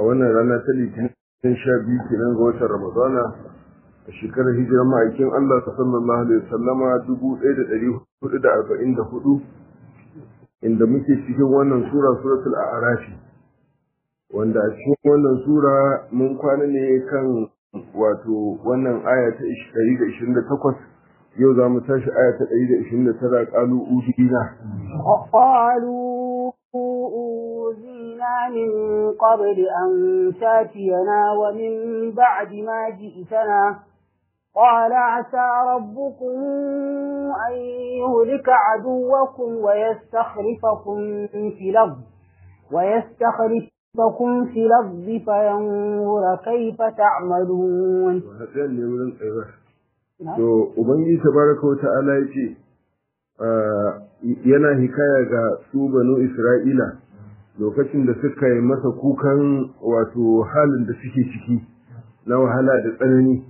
wannan rana ta litinin sha biyu kenan ga watan ramadana a shekarar hijirar ma'aikin Allah sallallahu alaihi wasallama dubu ɗaya da ɗari hudu da arba'in da hudu inda muke cikin wannan sura suratul a'rafi wanda a cikin wannan sura mun kwana ne kan wato wannan aya ta ɗari da ishirin da takwas yau za mu tashi aya ta ɗari da ishirin da tara ƙalu udina قالوا أوذينا من قبل أن تاتينا ومن بعد ما جئتنا قال عسى ربكم أن يهلك عدوكم ويستخلفكم في الأرض ويستخلفكم في الأرض فينظر كيف تعملون to ubangiji tabaraka wa ta'ala yace yana hikaya ga su banu isra'ila lokacin da suka yi masa kukan wato halin da suke ciki na wahala da tsanani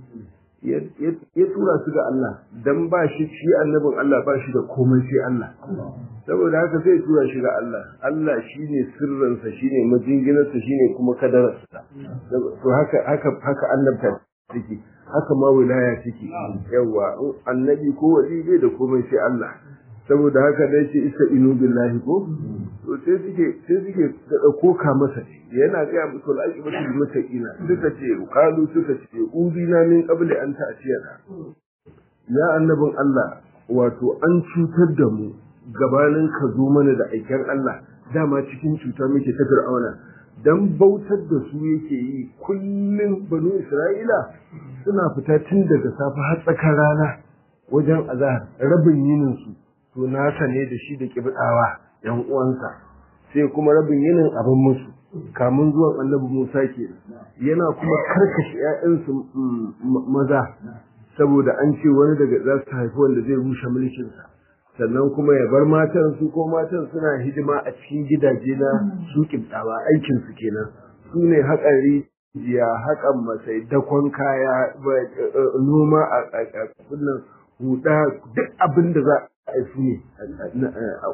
ya tura su ga Allah dan ba shi shi annabin Allah ba shi da komai sai Allah saboda haka sai tura shi ga Allah Allah shine sirrinsa shine majinginarsa shine kuma kadararsa to haka haka haka annabta take haka ma wilaya take yawa annabi ko wali bai da komai sai Allah saboda haka dai ce isa inu billahi ko to sai suke sai suke da dauko ka masa yana ga musu al-aqibatu bil muttaqina suka ce qalu suka ce udina min qabli an ta'tiyana ya annabin Allah wato an cutar da mu gabanin ka zo mana da aikin Allah dama cikin cuta muke ta fir'auna dan bautar da su yake yi kullum banu Isra'ila suna fita tun daga safe har tsakar rana wajen azahar rabin yinin su to nasa ne da shi da kibdawa yan uwansa sai kuma rabin yinin abin musu kamun zuwan annabi Musa ke yana kuma karkashe ƴaƴansu maza saboda an ce wani daga za su haifi wanda zai rushe mulkinsa sannan kuma ya bar matan su ko matan suna hidima a cikin gidaje na su kibtawa aikin su kenan su ne haƙan rijiya haƙan masai dakon kaya noma a kunnan huda duk abin da za a yi ne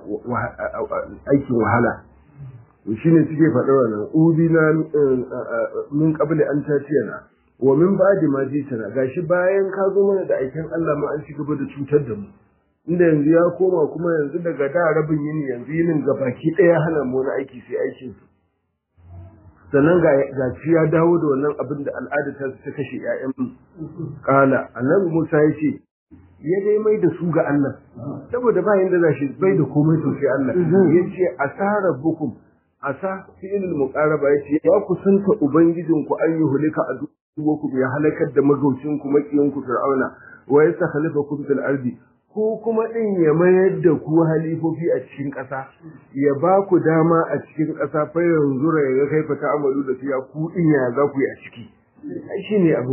aikin wahala shi ne suke faɗa wannan ubi na min qabli an tatiyana wa min ba'di ma jitana gashi bayan ka zo mana da aikin Allah ma an ci gaba da cutar da mu inda yanzu ya koma kuma yanzu daga da rabin yini yanzu yinin ga baki ɗaya hana mu wani aiki sai aikin su sannan ga ga ya dawo da wannan abin da al'ada ta ta kashe ƴaƴan kala annabi Musa ya ce ya dai mai da su ga Allah saboda ba yanda za shi bai da komai to sai Allah ya ce asara bukum asa fi'il muqaraba ya ce ya kusanta ubangijinku an yi hulika a duwakum ya halakar da magaucinku makiyinku fir'auna wa yastakhlifakum fil ardi ko kuma ɗin ya mayar da ku halifofi a cikin ƙasa ya ba ku dama a cikin ƙasa fa yanzu ya ga kai fata amalu da fiya ku ɗin ya za ku yi a ciki shi ne abu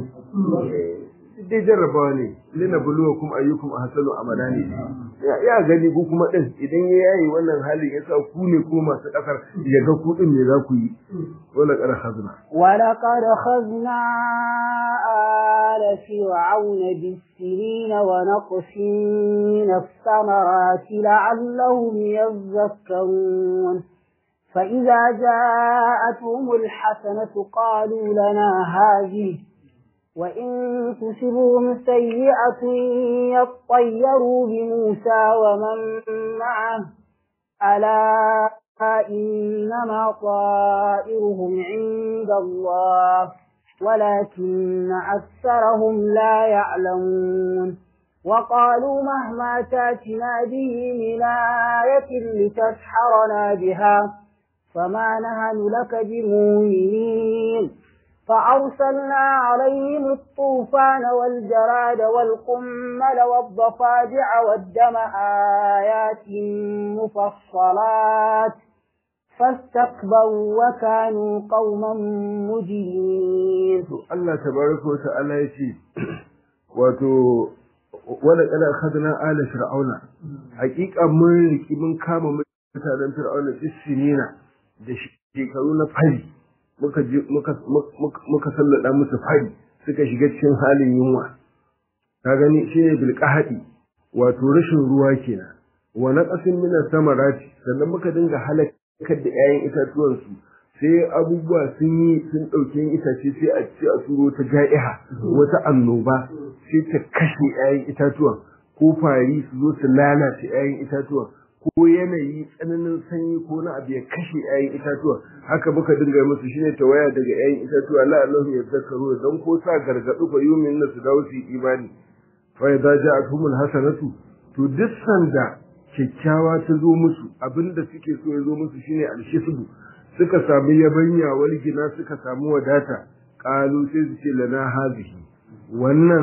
dai jarrabawa ne lina buluwa kuma ayyukum ahsanu amala ne ya gani ku kuma ɗin idan ya yayi wannan halin ya sa ku ne kuma masu ƙasar ya ga ku ɗin me za ku yi wala qad khazna wala qad khazna آل فرعون بالسنين ونقص من الثمرات لعلهم يذكرون فإذا جاءتهم الحسنة قالوا لنا هذه وإن تصبهم سيئة يطيروا بموسى ومن معه ألا إنما طائرهم عند الله ولكن أكثرهم لا يعلمون وقالوا مهما تاتنا به من آية لتسحرنا بها فما نهن لك بمؤمنين فأرسلنا عليهم الطوفان والجراد والقمل والضفادع والدم آيات مفصلات فاستكبروا وكانوا قوما مجرمين الله تبارك وتعالى يتي wato wala kana khadna ala fir'auna hakika mun riki mun kama mutanen fir'auna bisinina da shekaru na fari muka muka muka sallada musu fari suka shiga cikin halin yunwa ka gani shi ne bil qahadi wato rashin ruwa kenan wa naqasin min samarati sannan muka dinga halaka kar da ‘ya'yan itatuwansu sai abubuwa sun yi sun ɗauke itace sai a ce a turo ta ja'iha wata annoba sai ta kashe 'ya'yan itatuwan ko fari su zo su lalata 'ya'yan itatuwan ko yanayi tsananin sanyi ko na abu ya kashe 'ya'yan itatuwa haka muka dinga musu shine tawaya daga 'ya'yan itatuwa la Allahu ya zakaru dan ko sa gargadu fa yumin na su dawo su imani fa idza ja'atuhumul hasanatu to duk sanda kyakkyawa ta zo musu abinda suke so ya zo musu shine alhisbu suka samu yabanya walgina suka samu wadata qalu sai su ce lana hazihi wannan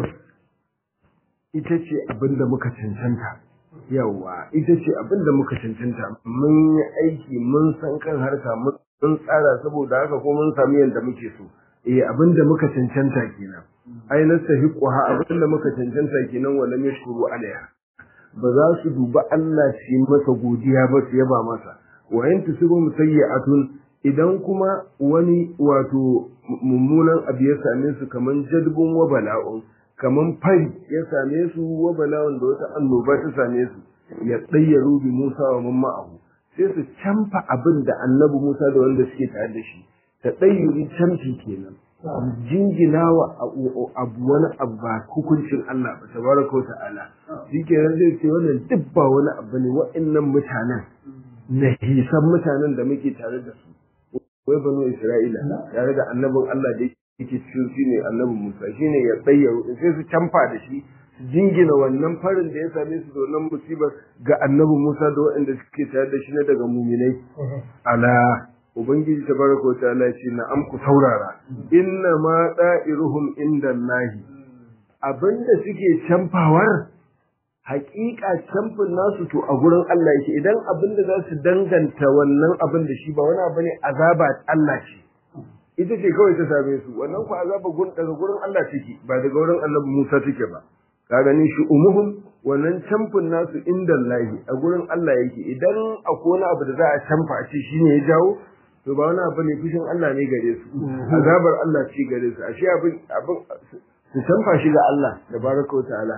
ita ce abinda muka cancanta yawa ita ce abinda muka cancanta mun yi aiki mun san kan harka mun tsara saboda haka ko mun samu yadda muke so eh abinda muka cancanta kenan ai nastahiquha abinda muka cancanta kenan wala yashkuru alaiha ba za su duba Allah su yi masa godiya ba su yaba masa wa in tusibu musayyi'atun idan kuma wani wato mummunan abu ya same su kaman jadbun wa bala'un kaman fari ya same su wa bala'un da wata annoba ta same su ya tsayyaru bi Musa wa mamma abu sai su camfa abin da annabi Musa da wanda suke tare da shi ta tsayyuri camfi kenan jingina wa abu wani abu ba hukuncin Allah ba tabaraka wa ta'ala shi kenan zai ce wannan duk ba wani abu ne wa'annan mutanen na hisan mutanen da muke tare da su wai banu Isra'ila tare da annabin Allah da yake cikin shi ne annabin Musa shine ya tsayyaru sai su camfa da shi su jingina wannan farin da ya same su da wannan musibar ga annabin Musa da waɗanda suke tare da shi na daga muminai ala ubangiji tabaraka wa ta'ala ce na am ku saurara inna ma da'iruhum inda Allahi abinda suke camfawar haƙiƙa camfin nasu to a gurin Allah yake idan abinda za su danganta wannan abin da shi ba wani abu ne azaba Allah ce ita ce kawai ta same su wannan ku azaba gun daga gurin Allah take ba daga gurin Annabi Musa take ba ka gani shi umuhum wannan camfin nasu inda lahi a gurin Allah yake idan akwai wani abu da za a camfa a ce shine ya jawo to ba wani abu ne fushin Allah ne gare su azabar Allah ce gare su ashe abin abin su camfa shi ga Allah tabaraka wa ta'ala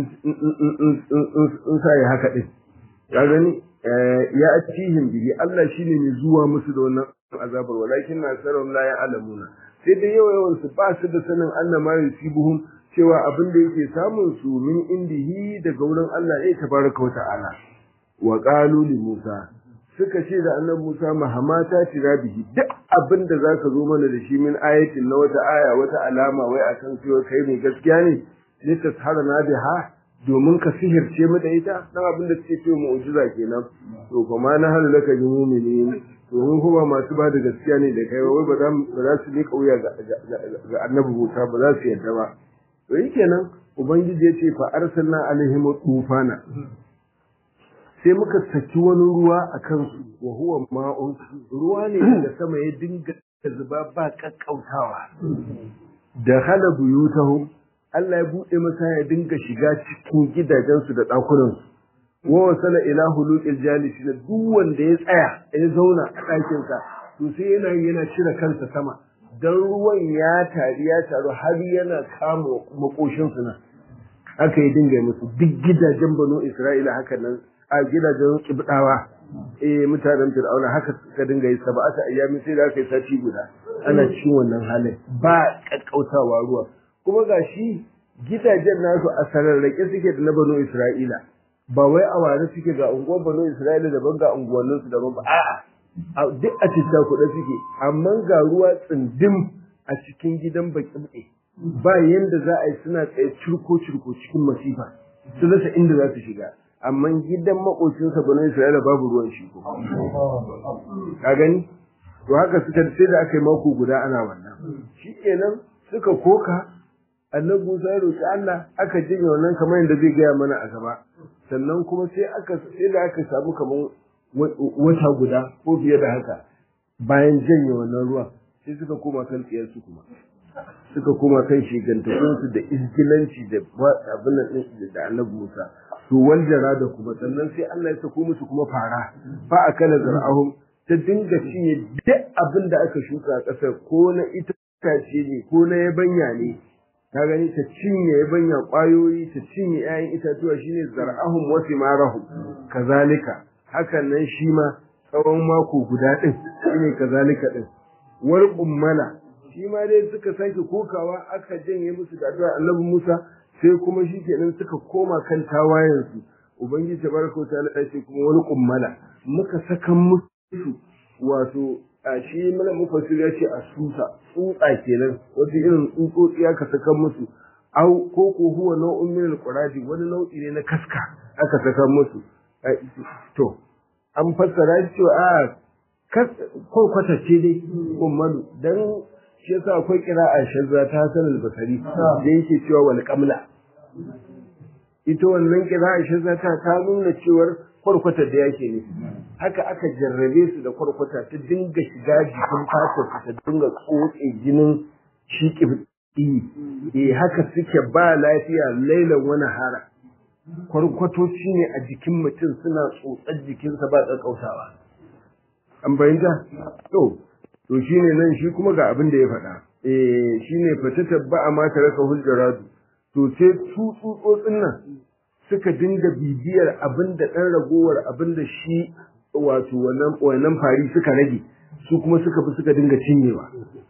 in sa ya haka din ka gani ya atihim bihi Allah shine mai zuwa musu da wannan azabar walakin na sarrum la ya'lamuna sai dai yawa yawan su ba su da sanin Allah ma yusibuhum cewa abin da yake samun su min indihi daga wurin Allah ne tabaraka wa ta'ala wa qalu li Musa suka ce da annabi Musa mahamata tira bihi duk abin da zaka zo mana da shi min ayatin na wata aya wata alama wai akan cewa kai mai gaskiya ne litasharana biha domin ka sihirce mu da ita dan abin da suke cewa mu'jiza kenan to kuma na halu laka bi mu'minin to mun kuma masu ba da gaskiya ne da kai wai ba za ba za su ne kauya ga ga annabi Musa ba za su yarda ba to kenan ubangiji ya ce fa arsalna alaihim tufana sai muka saki wani ruwa a kansu wa huwa ma'un ruwa ne da sama ya dinga zuba ba kakkautawa da hala buyutahum Allah ya buɗe masa ya dinga shiga cikin gidajensu da ɗakunansu. Wa wasala ila huluqil jalisi na duk wanda ya tsaya ya zauna a ɗakinsa to sai yana yana cire kansa sama dan ruwan ya tari ya taru har yana kama makoshinsu nan. Haka ya dinga musu duk gidajen Banu Isra'ila haka nan a gidajen kibdawa eh mutanen Fir'auna haka suka dinga yi sab'ata ayyami sai da aka yi sati guda ana cikin wannan halin ba kakkautawa ruwa kuma ga shi gidajen nasu a sararrake suke da na bano Isra'ila ba wai a ware suke ga unguwar bano Isra'ila daban ga unguwanninsu daban ba a'a duk a cikin kuɗa suke amma ga ruwa tsindim a cikin gidan baƙi ba yanda za a yi suna tsaye cirko cirko cikin masifa su rasa inda za su shiga amma gidan makocinsa bano Isra'ila babu ruwan shi ko ka gani to haka suka sai da aka yi mako guda ana wannan shikenan suka koka annabi Musa ya roki Allah aka jinye wannan kamar yadda zai gaya mana a gaba sannan kuma sai aka sai da aka samu kamar wata guda ko fiye da haka bayan janye wannan ruwa sai suka koma kan tsiyar su kuma suka koma kan shigantakun su da izgilanci da abin nan da annabi Musa to waljara da kuma sannan sai Allah ya sako musu kuma fara fa akala zar'ahum ta dinga cinye duk abin da aka shuka a ƙasar ko na itace ne ko na yabanya ne ka gani ta cinye yabanya ƙwayoyi ta cinye 'ya'yan itatuwa shine zar'ahum wa simarahum kazalika hakan nan shi ma tsawon mako guda din shine kazalika din wal ummala shi ma dai suka sake kokawa aka janye musu da addu'a annabi Musa sai kuma shi kenan suka koma kan tawayensu ubangiji tabaraka wa ta'ala ya ce kuma wani kummala muka saka musu wato a shi mana mufassir ya ce a susa tsutsa kenan wasu irin tsutsotsi aka saka musu au ko ko huwa nau'un min al wani nau'i ne na kaska aka saka musu to an fassara shi cewa a kwakwata ce dai kummalu dan shi yasa akwai a shazza ta Hassan al-Basri da yake cewa wal qamla ita wannan a shazza ta ta nuna cewar kwarkwata da yake ne haka aka jarrabe su da kwarkwata ta dinga shiga jikin fatar ta dinga tsotse jinin shi kibti eh haka suke ba lafiya lailan wani hara kwarkwatoci ne a jikin mutum suna tsotsar jikinsa ba tsakautawa an bayyana to to shine nan shi kuma ga abin da ya faɗa eh shine fata tabba ma ta raka hujjaratu to sai su tsutsotsin nan suka dinga bibiyar abin da ɗan ragowar abin da shi wato wannan wannan fari suka rage su kuma suka fi suka dinga cinyewa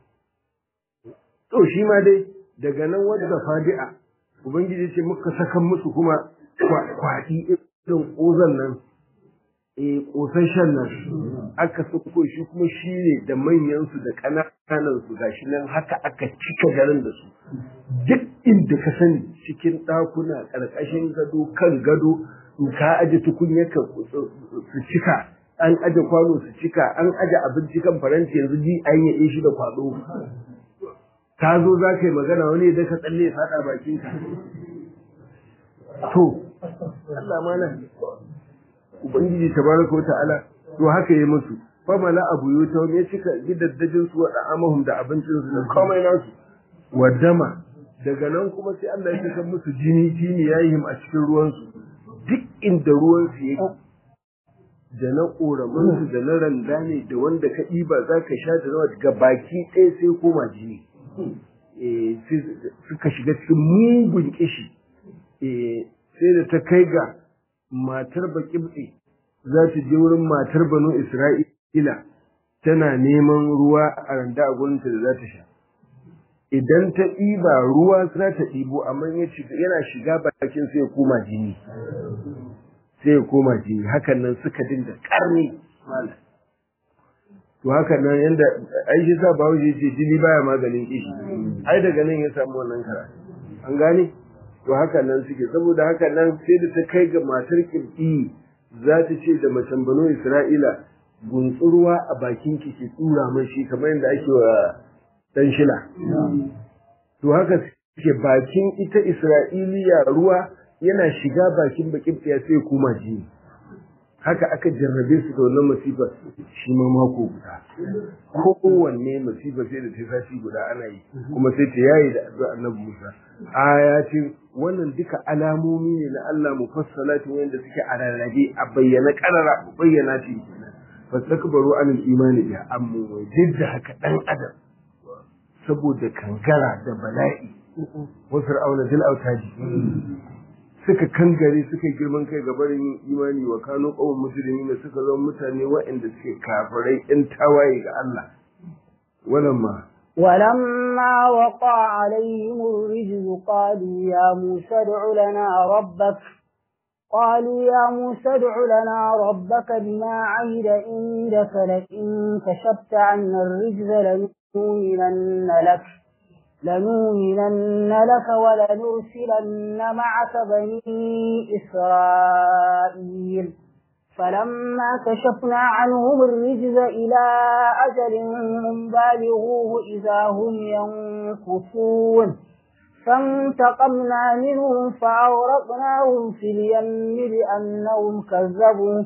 to shi ma dai daga nan wadda fadi'a ubangiji ce muka sakan musu kuma kwaɗi irin ƙozan nan e ƙosashen nan aka sako shi kuma shi ne da manyansu da ƙananan su gashi nan haka aka cika garin da su duk inda ka sani cikin ɗakuna ƙarƙashin gado kan gado in ka aje tukunya ka su cika an aje kwano su cika an aje abinci kan faranti yanzu ji an yi shi da kwado ka zo za ka yi magana wani da ka tsalle ya faɗa bakinka to Allah mana ubangiji tabaraka wa ta'ala to haka yi musu fa mala abu yuta ya cika gidaddajin su wada amahum da abincin su da komai nasu wadama daga nan kuma sai Allah ya saka musu jini jini yayihim a cikin ruwan su duk inda ruwan su yake da na koramin su da na randa ne da wanda ka ɗiba za ka sha da nawa ga baki ɗaya sai koma jini suka shiga cikin mugun kishi sai da ta kai ga matar baƙibɗe za ta je wurin matar banu Isra'ila tana neman ruwa a randa a gurinta da za ta sha. Idan ta ɗiba ruwa za ta ɗibo amma yana shiga bakin sai ya koma jini. Sai ya koma jini hakan nan suka dinga ƙarni malam. To hakan nan yanda Aisha sa bawo ce jini baya maganin kishi. Ai daga nan ya samu wannan karatu. An gane? to haka nan suke saboda haka nan sai da ta kai ga matar kirki za ta ce da macen bano isra'ila guntsurwa a bakin ki ki tsura man shi kamar yadda ake wa dan shila to haka suke bakin ita isra'iliya ruwa yana shiga bakin bakin ya sai kuma ji haka aka jarrabe su da wannan masifar shi ma mako guda kowanne masifar sai da ta sashi guda ana yi kuma sai ta yayi da addu'a annabi Musa ayatin wannan duka alamomi ne na Allah mufassalati wanda suke a rarrabe a bayyana karara bayyana shi fastakbaru anil imani biha amma duk da haka dan adam saboda kangara da bala'i wa fir'auna dil autaji suka kangare suka girman kai ga barin imani wa kano qawm muslimin da suka zama mutane waɗanda suke kafirai in tawaye ga Allah wannan ma ولما وقع عليهم الرجز قالوا يا موسى ادع لنا ربك قالوا يا موسى ادع لنا ربك بما عهد عندك لئن كشفت عنا الرجز لنؤمنن لك لنؤمنن لك ولنرسلن معك بني إسرائيل فلما كشفنا عنهم الرجز إلى أجل بالغوه إذا هم ينكثون فانتقمنا منهم فأورقناهم في اليم بأنهم كذبوا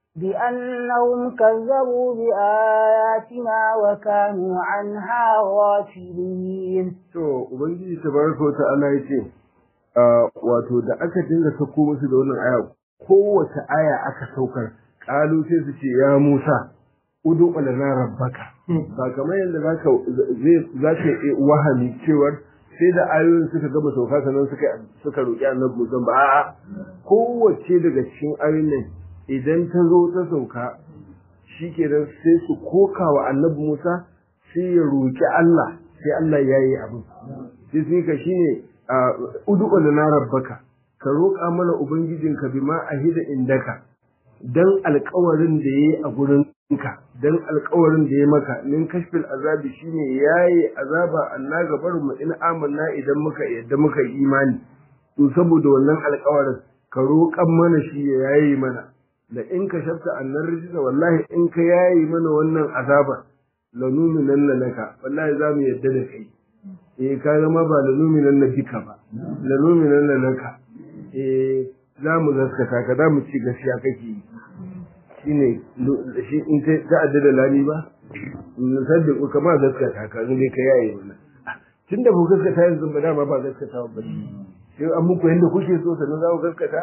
بأنهم كذبوا بآياتنا وكانوا عنها غافلين. To, Ubangiji tabaraka wa ta'ala ya ce, wato da aka dinga sako musu da wannan aya kowace aya aka saukar kalu sai su ce ya Musa udu lana rabbaka ba kamar yadda zaka zaka yi wahami cewar sai da ayoyin suka gama sauka sannan suka suka roki Annabi Musa ba a'a kowace daga cikin ayoyin nan idan ta zo ta sauka shikenan sai su koka wa Annabi Musa sai ya roki Allah sai Allah ya yi abin sai sai ka shine ud'u lana rabbaka ka roƙa mana ubangijinka bima ahida indaka dan alƙawarin da yayi a gurin ka dan alƙawarin da ya maka min kashfil azabi shine yayi azaba anna gabar mu in amanna idan muka yadda muka imani to saboda wannan alƙawarin ka roƙan mana shi ya yayi mana da in ka shafta annar rijisa wallahi in ka yayi mana wannan azaba lanuminan laka wallahi za mu yadda da kai eh ka zama ba lanuminan na bika ba lanuminan laka eh za mu gaskata ka za mu ci gaskiya kake yi shine shi in ta ta'adda da lani ba sadda ku kama gaskata ka zai ka yaye mana tun da ku gaskata yanzu ba dama ba gaskata ba sai an muku yadda kuke so sannan za ku gaskata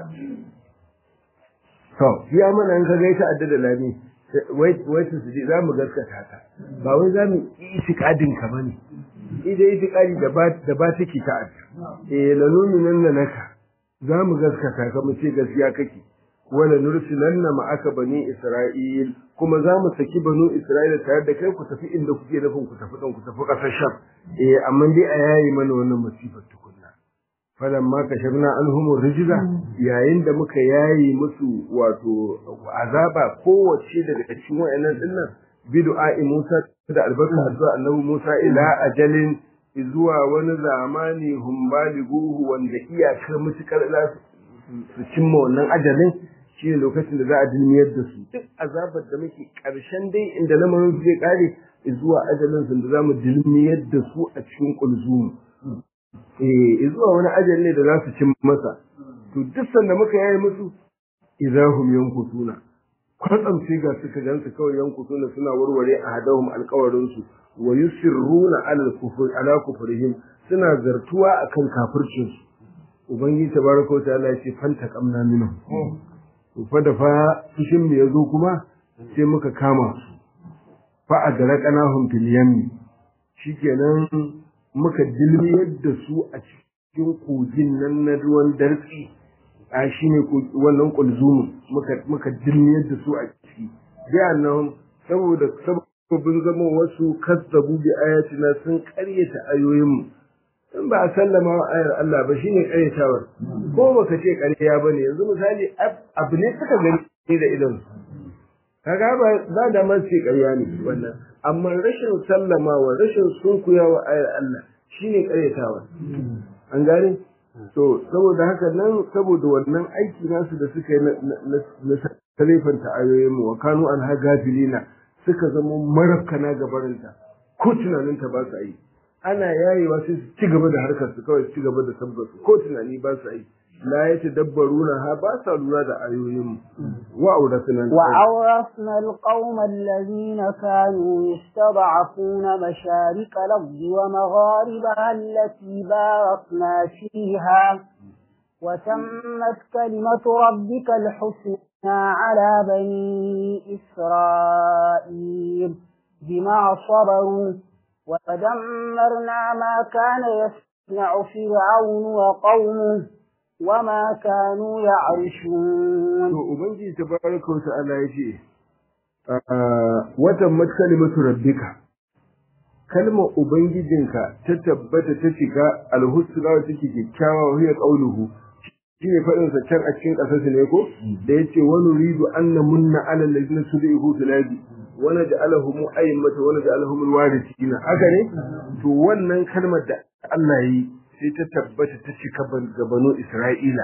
to ya mana in ka ga ta'adda da lani wai wai su ji za mu gaskata ka ba wai za mu yi itikadin ka bane ida itikadi da ba da ba take ta'adda eh lanuminan naka za mu gaskata ka mu ce gaskiya kake wala nursilanna ma'aka bani isra'il kuma za mu saki banu isra'ila tare da kai ku tafi inda kuke nufin ku tafi dan ku tafi kasar sham eh amma dai a yayi mana wannan masifar tukunna falamma kashafna anhum rijza yayin da muka yayi musu wato azaba kowace daga cikin wayannan dinnan bid'a'i Musa da albarka addu'a annabi Musa ila ajalin zuwa wani zamani hum balighuhu wanda iyakar mutukar za su cimma wannan ajalin shi ne lokacin da za a dilmiyar da su duk azabar da muke ƙarshen dai inda lamarin zai ƙare zuwa ajalin sun da za mu dilmiyar da su a cikin kulzumu eh zuwa wani ajal ne da za su cin masa to duk sanda muka yayi musu idahum yankutuna kwatsam sai ga suka gansu kawai yankutuna suna warware a hadahum alƙawarin su wa yusirruna ala kufur ala kufrihim suna zartuwa akan kafircin su ubangiji tabaraka wa ta'ala ya ce fanta kamna minhum fa da fa fushin mu yazo kuma sai muka kama su fa adraqnahum fil yammi shikenan muka dilmiyar da su a cikin kogin nan na ruwan dartsi a shine wannan kulzumin muka muka dilmiyar da su a ciki bi annahum saboda sababbin zama wasu kazzabu bi ayatina sun karyata ayoyin mu in ba a sallama wa ayar Allah ba shine karyatawar ko baka ce karya bane yanzu misali abu ne suka gani da idan kaga ba za da man ce karya ne wannan amma rashin sallamawa rashin sunkuyawa ayar Allah shine karyatawar an gane to saboda haka nan saboda wannan aiki nasu da suka yi na talefanta ayoyin mu wa kanu an hagafilina suka zama marafkana gabarinta ko tunaninta ba su yi ana yayewa sai su ci gaba da harkar su kawai ci gaba da tabbatu ko tunani ba su yi la ya tadabbaruna ha ba sa lura da ayoyin wa aurasna wa awrasna alqawma alladhina kanu yastad'afuna masharik al-ardi wa magharibaha allati barakna fiha وتمت كلمة ربك الحسنى على بني إسرائيل بما صبروا ودمرنا ما كان يصنع فرعون وقومه وما كانوا يعرشون to ubangiji tabaraka wa ta'ala yace watan matkalimatu rabbika kalmar ubangijinka ta tabbata ta shiga alhusna wa take kyakkyawa wa hiya qawluhu shine fadin sa can a cikin kasar ne ko da yace wa nuridu an namunna ala alladhina sudihu fil ardi wa naj'alahum a'immatan wa naj'alahum alwarithin haka ne to wannan kalmar da Allah yi sai ta tabbata ta cika ga banu Isra'ila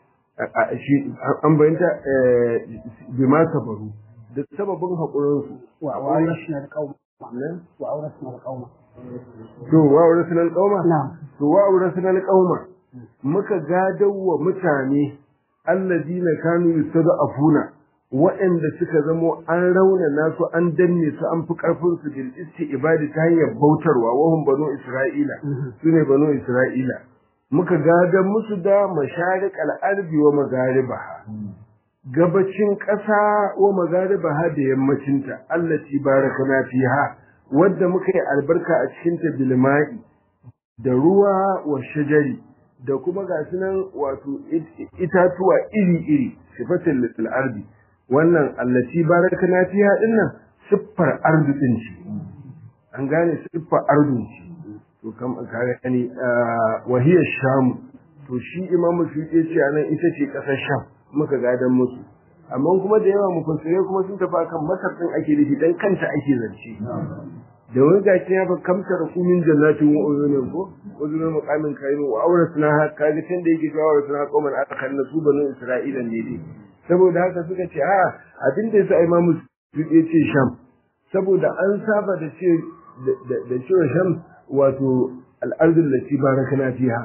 an bayyanta bima sabaru da sababin haƙurinsu wa awrasna alqawma wa awrasna alqawma to wa awrasna alqawma na'am to wa awrasna alqawma muka gadawa mutane allazina kanu yustad'afuna waɗanda suka zamo an rauna nasu an danne su an fi ƙarfin su bil ibadi ta hanyar bautarwa wahum banu isra'ila sune banu isra'ila muka gada musu da masharik al'arbi wa magaribaha gabacin ƙasa wa magaribaha da yammacinta allati barakana fiha wadda muka yi albarka a cikinta bilma'i da ruwa wa shajari da kuma ga nan wato itatuwa iri-iri sifatin lil ardi wannan allati barakana fiha dinnan siffar arzikin ce an gane siffa ardun ce to kam ka gani wahiyar shamu to shi imamu suyuti ya ce anan ita ce ƙasar sham muka gadan musu amma kuma da yawa mufassirai kuma sun tafi kan masar din ake nufi dan kanta ake zance da wani gashi ya fa kamtar kumin jannatin wa uyunin ko uzurin muqamin kayin wa auratuna kaga tun da yake cewa auratuna qauman akan su banu isra'ila ne dai saboda haka suka ce a abin da yasa imamu ya ce sham saboda an saba da ce da cewa sham wato al'ardul lati barakana fiha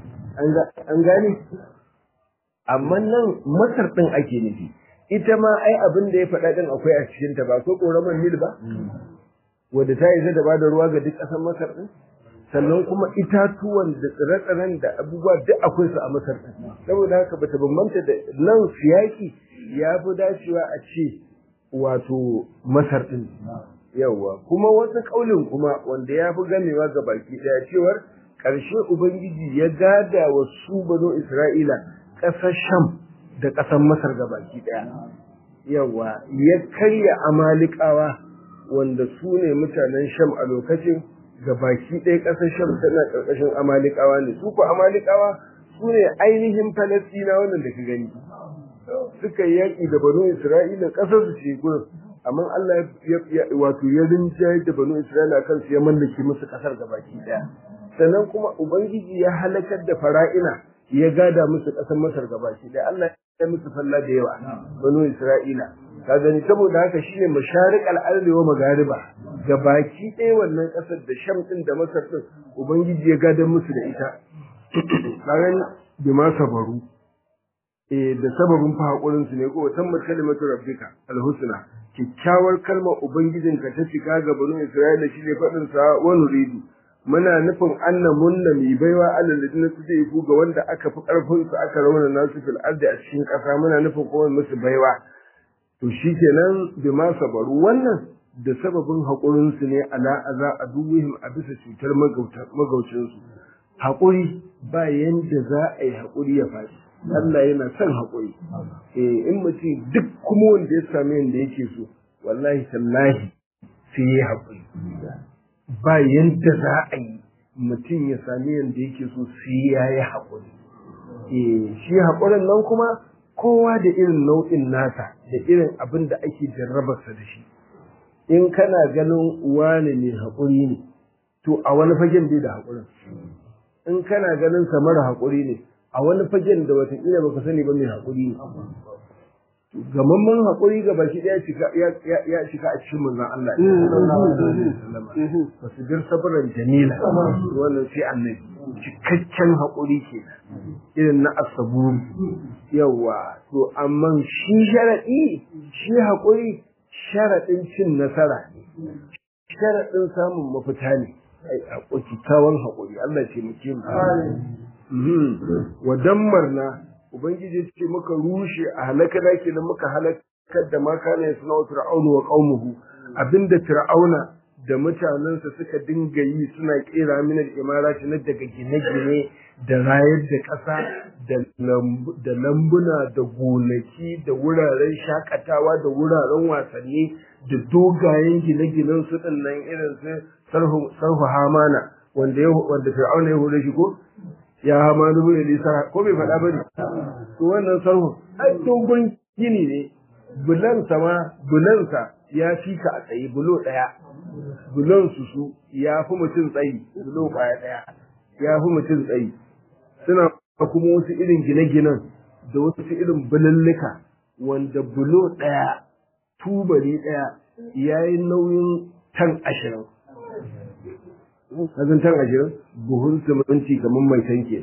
an gane amma nan masar din ake nufi ita ma ai abin da ya faɗa din akwai a cikin ta ba ko koraman nil ba wadda ta isa da bada ruwa ga duk ƙasar masar din sannan kuma itatuwan da tsire-tsiren da abubuwa duk akwai su a masar din saboda haka bata bambanta da nan siyaki ya fi dacewa a ce wato masar din yawa kuma wasu kaulin kuma wanda ya fi gamewa ga baki daya cewar ƙarshe ubangiji ya gada wa su bano isra'ila ƙasar sham da ƙasar masar ga baki daya yawa ya karya amalikawa wanda su ne mutanen sham a lokacin ga baki ɗaya ƙasar sham tana ƙarƙashin amalikawa ne su ko amalikawa su ne ainihin falastina wannan da ka gani suka yi yaƙi da banu isra'ila ƙasar su ce gurin amma Allah ya wato ya rinjaye da banu isra'ila kan su ya mallake musu ƙasar ga baki ɗaya sannan kuma ubangiji ya halakar da fara'ina ya gada musu ƙasar masar ga baki ɗaya Allah ya musu falla da yawa banu isra'ila ka gani saboda haka shine masharik al-ardi wa magariba ga baki ɗaya wannan ƙasar da sham din da masar din ubangiji ya gadar musu da ita kagan bi ma sabaru eh da sababin fa hakurin su ne ko tammat kalimatu rabbika al-husna kikkiawar kalmar ubangijinka ta cika ga banu isra'ila shine fadin sa wa nuridu muna nufin anna munna mi baiwa alal ladina tudaifu ga wanda aka fi karfin su aka rauna nasu fil ardi a cikin ƙasa muna nufin kuma musu baiwa to shi kenan bi ma sabaru wannan da sababin haƙurinsu ne ala aza a duwihim a bisa cutar magaucinsu haƙuri ba yanda za a yi haƙuri ya faɗi Allah yana son haƙuri eh in mutum duk kuma wanda ya sami yanda yake so wallahi tallahi sai ya haƙuri ba yanda za a yi mutum ya sami yanda yake so sai ya yi haƙuri eh shi haƙurin nan kuma kowa da irin nau'in nasa da irin abin da ake jarrabarsa da shi in kana ganin wani ne haƙuri ne to a wani fagen bai da haƙurin in kana ganin sa mara haƙuri ne a wani fagen da watakila baka sani ba mai haƙuri ne gamamman haƙuri ga baki ɗaya ya shiga a cikin manzon Allah ba su bir sabaran jamila wannan sai annabi cikakken haƙuri ke irin na asaburu yawa to amma shi sharaɗi shi haƙuri sharaɗin cin nasara ne sharaɗin samun mafita ne kyakkyawan haƙuri Allah ce muke mu wa dammarna ubangiji ce muka rushe a halakana kenan muka halakar da ma kana suna wa fir'aunu wa qaumuhu abinda fir'auna da mutanensa suka dinga yi suna kera minar imarati na daga gine-gine da rayar da ƙasa da lambuna da gonaki da wuraren shakatawa da wuraren wasanni da dogayen gine-ginen su nan irin su sarhu hamana wanda wanda fir'auna ya hore shi ko ya hamanu bin lisa ko bai faɗa bane to wannan sarhu ai dogon gini ne bulansa ma bulansa ya fi ka a tsaye bulo ɗaya bulon su su ya fi mutum tsayi bulo kwaya ɗaya ya fi mutum tsayi suna kuma wasu irin gine-ginen da wasu irin bulallika wanda bulo ɗaya tubali ɗaya ya yi nauyin tan ashirin kazan tan ashirin buhun siminti kamar mai tanke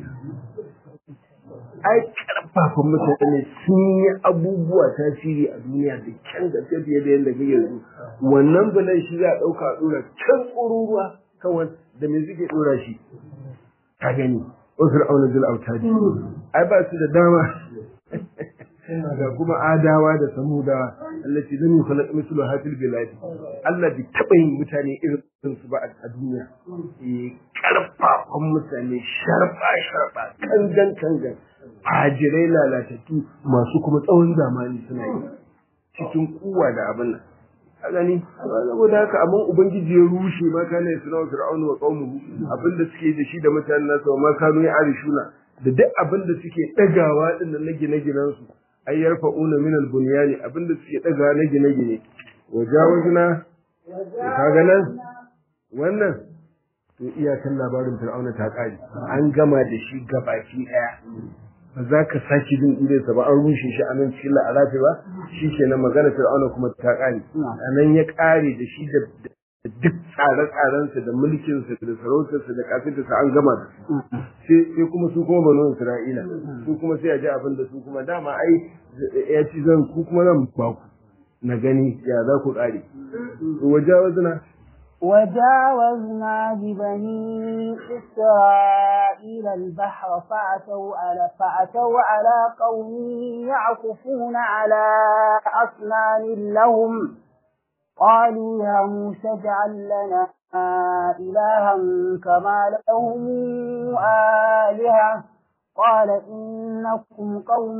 ai karfafan mutane sun yi abubuwa tasiri a duniya da kyan gaske fiye da yadda kake yanzu wannan bulan shi za a ɗauka a ɗora can tsoron kawai da me suke ɗora shi ka gani wasu ra'aunar jil autadi ai ba su da dama da kuma adawa da samuda allati lam yukhlaq mithlu hadhihi bilad Allah bai taba yin mutane irin su ba a duniya eh karfafan mutane sharba sharba kangan kangan fajirai lalatattu masu kuma tsawon zamani suna yi cikin kuwa da abin nan a gani saboda haka amma ubangiji ya rushe ma kana ya suna fir'aunu wa qaumuhu abinda suke da shi da mutanen nasa ma kanu ya arishuna da duk abinda suke dagawa din na gine-ginen su ay yarfa'una min al-bunyani abinda suke dagawa na gine-gine wajawazna kaga nan wannan to iyakan labarin fir'auna ta kare an gama da shi gabaki daya ba za ka sake jin irinsa ba an rushe shi a nan cikin la'arafi ba shi ke nan magana fir'auna kuma ta ƙare a nan ya ƙare da shi da duk tsare-tsarensa da mulkinsa da sarautarsa da kafintarsa an gama da sai kuma su kuma banu isra'ila su kuma sai a ji abin da su kuma dama ai ya ci zan ku kuma zan ba ku na gani ya za ku ƙare wajawazna وجاوزنا ببني إسرائيل البحر فأتوا على فأتوا على قوم يعكفون على أصنام لهم قالوا يا موسى اجعل لنا إلها كما لهم آلهة قال إنكم قوم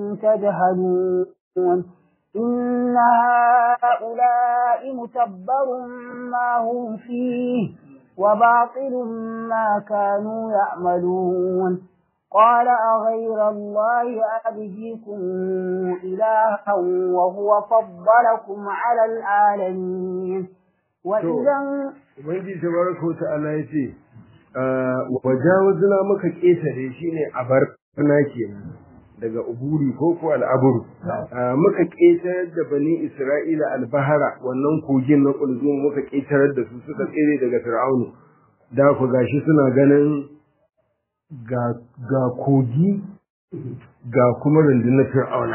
تجهلون إن هؤلاء متبر ما هم فيه وباطل ما كانوا يعملون قال أغير الله أبجيكم إلها وهو فضلكم على العالمين وإذا Ubangiji tabaraka wa ta'ala ya ce, wajawazna maka ƙetare shi ne a bar kenan. daga uburi ko ko al'aburu muka ƙetarar da bani isra'ila albahara wannan kogin na kulzum muka ƙetarar da su suka tsere daga fir'aunu da ku gashi suna ganin ga kogi ga kuma rundunar fir'auna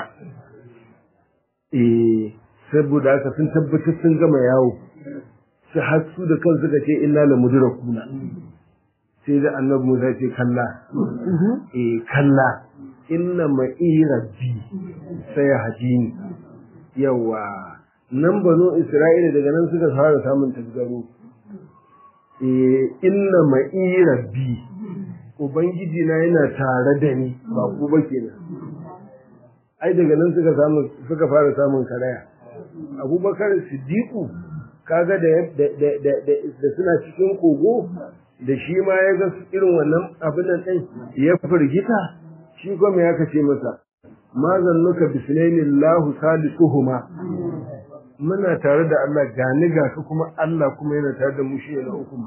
eh saboda haka sun tabbatar sun gama yawo su hasu da kan suka ce inna la mudrakuna sai da annabi Musa ce kalla eh kalla inna ma'i rabbi sai hadini yawa nan banu isra'ila daga nan suka fara samun tasgaro eh inna ma'i rabbi ubangiji na yana tare da ni ba ku ba kenan ai daga nan suka samu suka fara samun karaya abubakar siddiqu kaga da da suna cikin kogo da shi ma ya ga irin wannan abin nan ɗin ya firgita shi kuma ya kace masa ma zannuka bisnaini Allahu salisuhuma muna tare da Allah gani ga ka kuma Allah kuma yana tare da mu shi na uku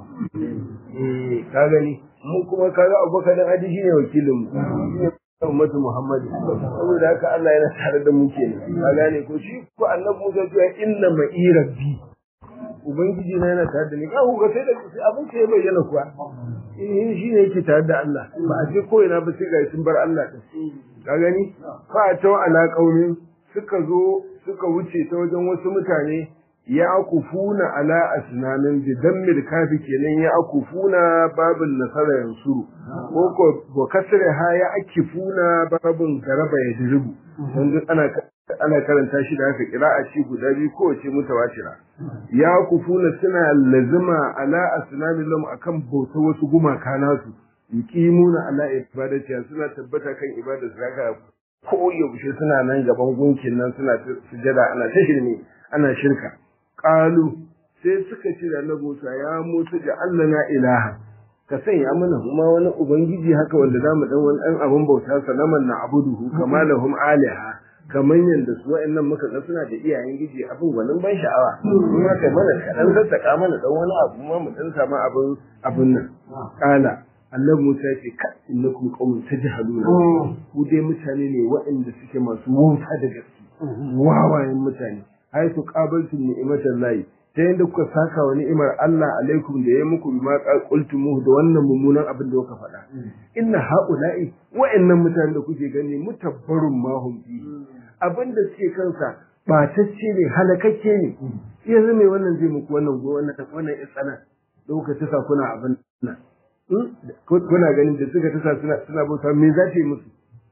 eh ka gani mu kuma kaga Abubakar dan Adi shine wakilin mu ummatu Muhammad saboda haka Allah yana tare da mu kenan ka gane ko shi ko annabi Musa ya inna ma'i rabbi ubangiji na yana tare da ni ka ga sai da abin sai bayyana kuwa in shi ne yake tare da Allah ba a je ko ina ba sai ga sun bar Allah din ka gani fa ta ala qaumin suka zo suka wuce ta wajen wasu mutane ya akufuna ala asnamin bi dammil kafi kenan ya akufuna babin nasara yansuru ko ko ko kasre ha ya akifuna babin garaba ya diribu dan ana ana karanta shi da haka qira'a ce guda biyu kowace mutawatira ya kufuna suna lazima ala asnamin lam akan bauta wasu gumaka nasu yuqimuna ala ibadati suna tabbata kan ibadar zaka ko yaushe suna nan gaban gunkin nan suna sujada ana ta shirme ana shirka qalu sai suka ce da Annabi Musa ya Musa da Allah na ilaha ka sanya mana kuma wani ubangiji haka wanda zamu dan wani dan abun bauta sanaman na abuduhu kama lahum aliha kamar yadda su wa'annan muka ga suna da iyayen giji abin gwanin ban sha'awa kuma kai mana kaɗan sassaka mana dan wani abu ma mu dan samu abin abin nan kala annabi Musa ya ce ka innakum qaumun tajhaluna ku dai mutane ne waɗanda suke masu wauta da gaske wawayen mutane ai su qabaltu ni'matan lahi ta yadda kuka saka wa ni'imar Allah alaikum da ya muku bima qultumuhu da wannan mummunan abin da kuka faɗa inna haula'i wa'annan mutanen da kuke gani mutabbarun ma hum fi abin da suke kansa batacce ne halakakke ne yanzu mai wannan zai muku wannan go wannan wannan isana da kuka tasa kuna abin nan kuna ganin da suka tasa suna suna bauta me za ta yi musu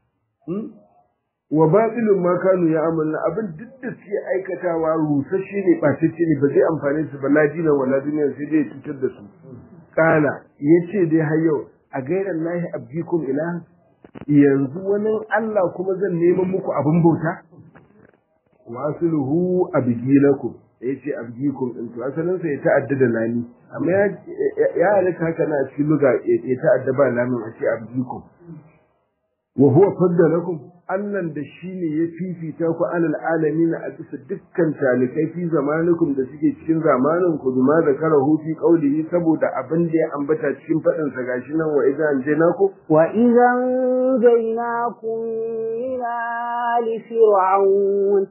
wa batilun ma kanu ya amalna abin duk da suke aikatawa rusasshe ne batacce ne ba zai amfane su ba ladina wala duniya sai dai cutar da su kana yace dai har yau a gairan lahi abdikum ilahan yanzu wani Allah kuma zan neman muku abin bauta wasuluhu abgilakum ya ce abdikum din to asalin sa ya ta'adda da lami amma ya ya halitta haka na cikin luga ya ta'adda ba lamin a ce abdikum wa huwa faddalakum Allah da shi ne ya fifita ku alal alamin a bisa dukkan talikai fi zamanikum da suke cikin zamanin ku bima da karahu fi qaulihi saboda abin da ya ambata cikin fadin sa gashi nan wa idan jainaku wa idan jainakum min ali fir'aun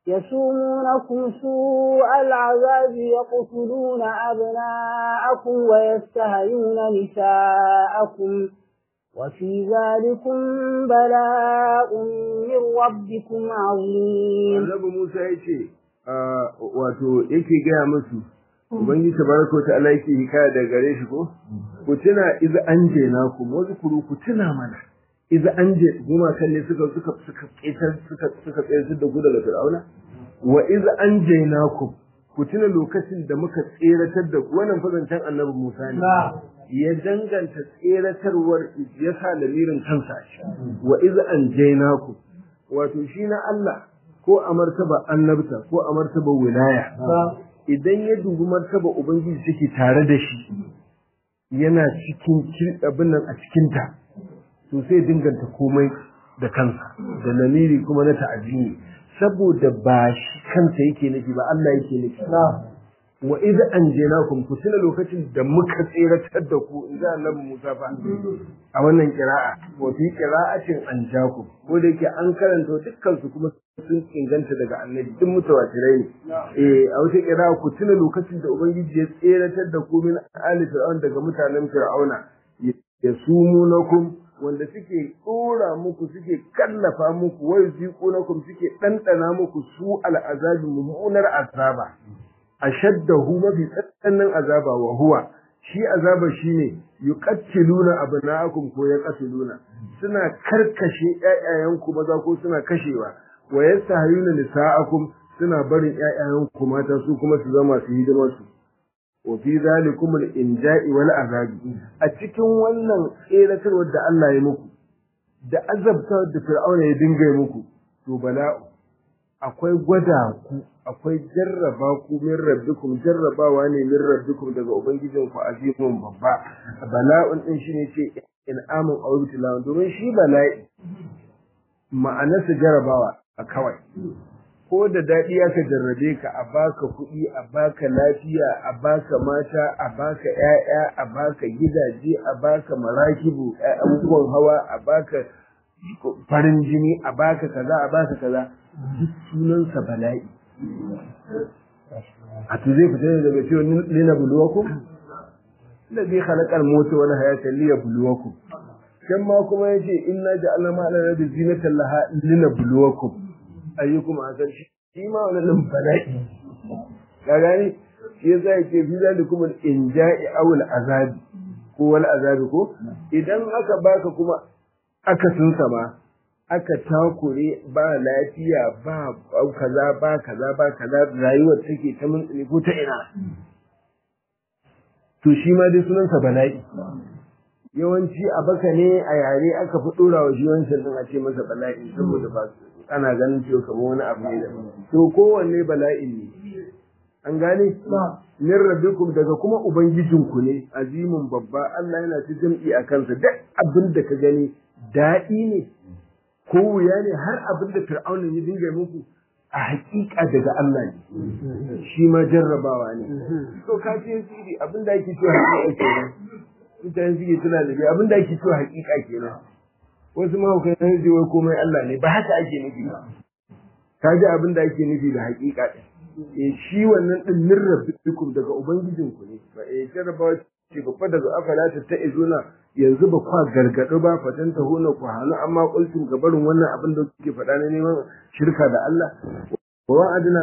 يسومونكم سوء العذاب يقتلون أبناءكم ويستهيون نساءكم وفي ذلكم بلاء من ربكم عظيم Annabi Musa ya ce wato yake gaya musu Ubangiji tabaraka ta'ala yake hikaya daga gare shi ko ku tuna iz anjena ku wazkuru ku tuna mana iz anje goma kan ne suka suka suka ƙetar suka suka tsayar da gudu daga Fir'auna wa iz anjena ku ku tuna lokacin da muka tseratar da ku wannan fazancan Annabi Musa ne ya danganta tseratarwar ya sa lamirin kansa shi wa iz anjaynaku wato shi na Allah ko a martaba annabta ko a martaba wilaya idan ya dubi martaba ubangiji take tare da shi yana cikin abin nan a cikinta to sai dinganta komai da kansa da lamiri kuma na ta'azimi saboda ba shi kansa yake nufi ba Allah yake nufi wa idza anjaynakum ku tuna lokacin da muka tseratar da ku in ga annabi Musa fa a wannan qira'a wa fi qira'atin anjakum ko da yake an karanta dukkan su kuma sun inganta daga annabi duk mutawatirai ne eh a wata qira'a ku tuna lokacin da ubangiji ya tseratar da ku min ali fir'aun daga mutanen fir'auna yasumunakum wanda suke tsora muku suke kallafa muku wai ziqunakum suke dandana muku su al'azabi mummunar azaba ashaddahu mafi tsananin azaba wa huwa shi azaba shine yuqattiluna abna'akum ko yaqtuluna suna karkashe ƴaƴayenku maza ko suna kashewa wa yastahiyuna nisa'akum suna barin ƴaƴayenku mata su kuma su zama su hidima su wa fi zalikum al-inja'i wal azabi a cikin wannan tseratarwar da Allah ya muku da azabtar da Fir'auna ya dinga muku to bala'u akwai gwada ku akwai jarraba ku min rabbikum jarrabawa ne min rabbikum daga ubangijin ku azimun babba bala'un din shine ce in amun aw ibtilawan domin shi bala'i ma'anarsa jarrabawa a kawai ko da daɗi aka jarrabe ka a baka kuɗi a baka lafiya a baka mata a baka ƴaƴa a baka gidaje a baka marakibu abubuwan hawa a baka farin jini a baka kaza a baka kaza duk sunansa bala'i a to zai fita ne daga cewa lina buluwakum da zai halakar mota wani hayatan liya buluwakum can ma kuma ya ce inna ja'alna ma ala rabbi zinatan laha lina buluwakum ayyukum hasan shi ma wani nan bala'i ka gani shi yasa yake fi zalikum al-inja'i aw al-azabi ko wal azabi ko idan aka baka kuma aka sunsa ma aka takure ba lafiya ba kaza ba kaza ba kaza rayuwar take ta mun ko ta ina to shi ma dai sunansa bala'i yawanci a baka ne a yare aka fi dora wa shi wancan din a ce masa bala'i saboda ba ana ganin cewa kamar wani abu ne da to kowanne bala'i ne an gane min rabbikum daga kuma ubangijinku ne azimin babba Allah yana ta jam'i a kansa duk abin da ka gani daɗi ne ko wuya ne har abin da fir'aunin ya dinga muku a hakika daga Allah ne shi ma jarrabawa ne to ka ce siri abin da ake cewa hakika kenan mutane suke tuna da abin da ake cewa hakika kenan wasu ma kai san ji wai komai Allah ne ba haka ake nufi ba ka ji abin da ake nufi da hakika din eh shi wannan din min rabbikum daga ubangijinku ne ba eh jarrabawa ce babba daga afala ta ta'izuna yanzu ba kwa gargadu ba fatan ta hona ku hana amma kultum gabarin wannan abin da kuke faɗa na neman shirka da Allah wa wa'adna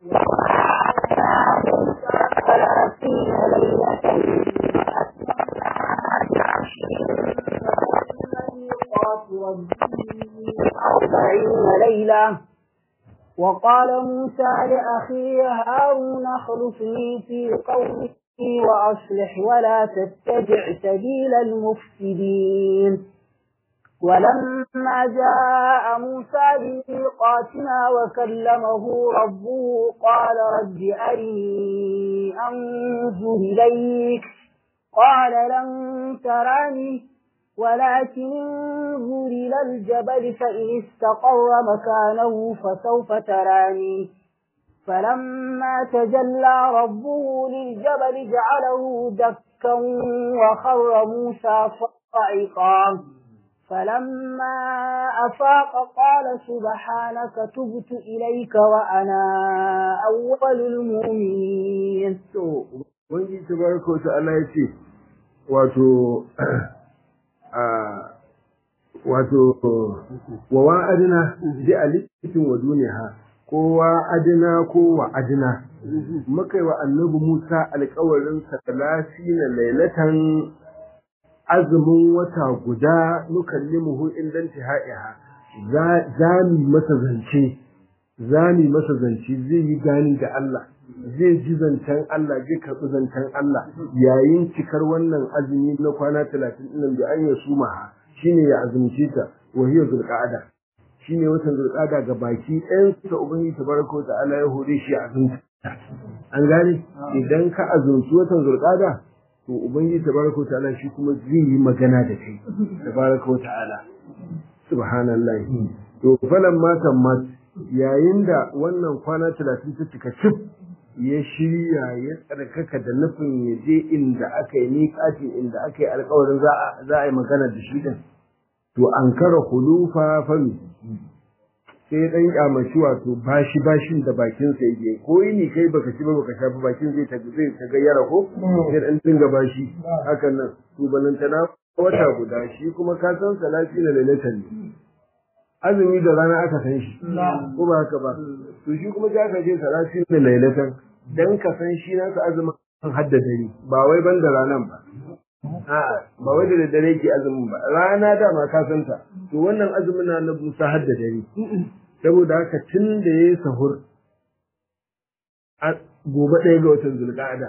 ليلة وقال موسى لأخيه هارون اخلفني في قومي وأصلح ولا تتبع سبيل المفسدين ولما جاء موسى بميقاتنا وكلمه ربه قال رب أرني أنظر إليك قال لن تراني ولكن انظر إلى الجبل فإن استقر مكانه فسوف تراني فلما تجلى ربه للجبل جعله دكا وخر موسى صعقا فلما أفاق قال سبحانك تبت إليك وأنا أول المؤمنين wani tabaraka wata Allah ya ce wato wato wa wa'adina bi alikin wa duniya ko wa'adina ko wa'adina muka yi wa annabi Musa alƙawarin salasi na lailatan azumin wata guda nukallimuhu indan tihaiha za mu masa zance za mu masa zance zai yi gani da Allah zai ji zancen Allah zai karɓi zancen Allah yayin cikar wannan azumi na kwana talatin ɗin da an ya suma shine ya azumce ta wa hiya zulqa'ada shine watan zulqa'ada ga baki ɗayan sa ubangiji tabaraka wa ta'ala ya hore shi a azumta an gane idan ka azumci watan zulqa'ada to ubangiji tabaraka wa ta'ala shi kuma zai yi magana da kai tabaraka wa ta'ala subhanallahi to falan matan mat yayin da wannan kwana talatin ta cika cif ya shirya ya tsarkaka da nufin ya je inda aka yi miƙatin inda aka yi alkawarin za a yi magana da shi din to an kara hulufa fami sai dan kyamaci wato bashi bashin da bakin sa yake ko ni kai baka ci ba baka sha ba bakin zai ta zai ta gayyara ko sai dan dinga bashi hakan nan to balantana wata guda shi kuma ka san salati na lalatan ne azumi da rana aka san shi ko ba haka ba to shi kuma za ka je salati na lalatan dan ka san shi nasa azumin haddada ni ba wai ban da ranan ba a'a ba wai da daddare ke azumin ba rana dama ka san ta to wannan azumin na na Musa haddada ni saboda haka tun da yayi sahur gobe ɗaya ga watan zulqa'ada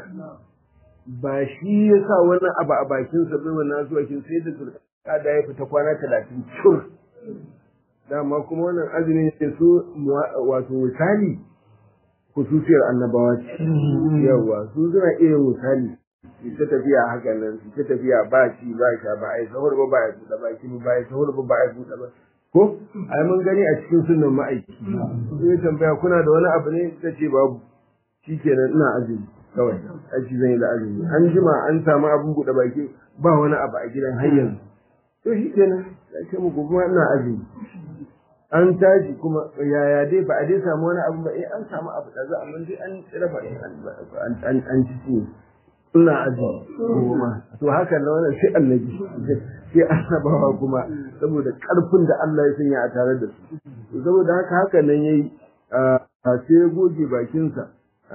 ba shi ya sa wani abu a bakin sa bai wannan zuwa kin sai da zulqa'ada ya fita kwana talatin cur dama kuma wannan azumin ne su wato misali kususiyar annabawa ce yawa su suna iya misali su ta tafiya haka nan su ta tafiya ba ci ba sha ba ai sahur ba ba ya buɗe baki ba ai sahur ba ba ya buɗe ba ko ai mun gani a cikin sunan ma'aiki sai tambaya kuna da wani abu ne ta ce babu shikenan ina azumi kawai aiki zan yi da azumi an jima an samu abin buɗe baki ba wani abu a gidan har yanzu to shikenan sai ce muku kuma ina azumi an tashi kuma yaya dai ba a dai samu wani abu ba eh an samu abu da za amma dai an raba an an an ci ne ina aji kuma to haka na wannan sai annabi sai annabawa kuma saboda karfin da Allah ya sanya a tare da su saboda haka haka nan yayi sai ya goge bakinsa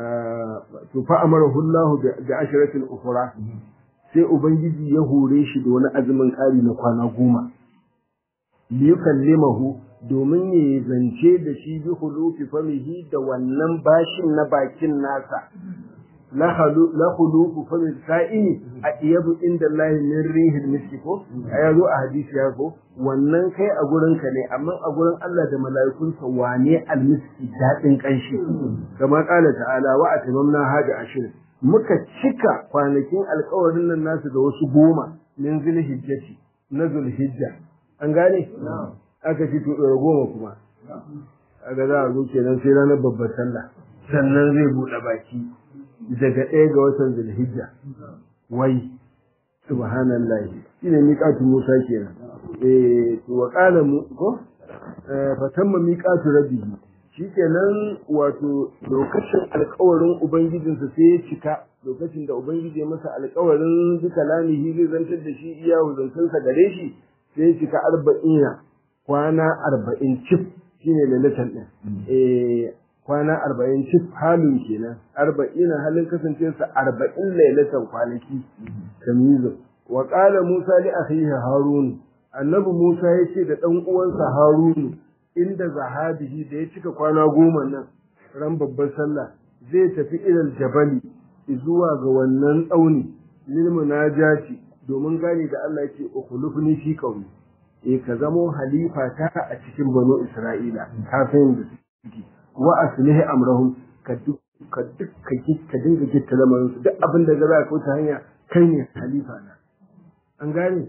to fa amarahu Allah bi ashratil ukhra sai ubangiji ya hore shi da wani azumin kari na kwana goma liyukallimahu domin ya zance da shi bi hulufi famihi da wannan bashin na bakin nasa la hulufu fami sa'ini a iyabu inda Allah min rihil miski ko ya zo a hadisi ya ko wannan kai a gurin ka ne amma a gurin Allah da mala'ikunsa wane almiski dadin kanshi kamar kala ta'ala wa atamamna hada ashir muka cika kwanakin alkawarin nan nasu da wasu goma min zulhijjati na zulhijja an gane aka ci to goma kuma aga za a zo kenan sai ranar babbar sallah sannan zai buɗe baki daga ɗaya ga watan zulhijja wai subhanallah shine miqatu musa kenan eh to wa qala mu ko fa tamma miqatu rabbihi shikenan wato lokacin alƙawarin ubangijinsa sai ya cika lokacin da ubangiji ya masa alƙawarin duka lamihi zai zantar da shi iya zantansa gare shi sai ya cika arba'ina kwana arba'in cif shine lalatan ɗin eh kwana arba'in cif halin kenan arba'ina halin kasancewarsa arba'in lailatan kwanaki tamizu wa qala musa li akhihi harun annabi musa ya ce da dan uwansa harun inda zahabihi da ya cika kwana goma nan ran babbar sallah zai tafi ilal jabali zuwa ga wannan tsauni lil munajati domin gane da Allah yake ukhlufni fi qawli eh ka zamo halifa ta a cikin banu isra'ila ka san da suke wa aslihi amrahum ka duk ka duk ka ka dinga gitta lamarin su duk abin da za ka ta hanya kai ne halifa na an gane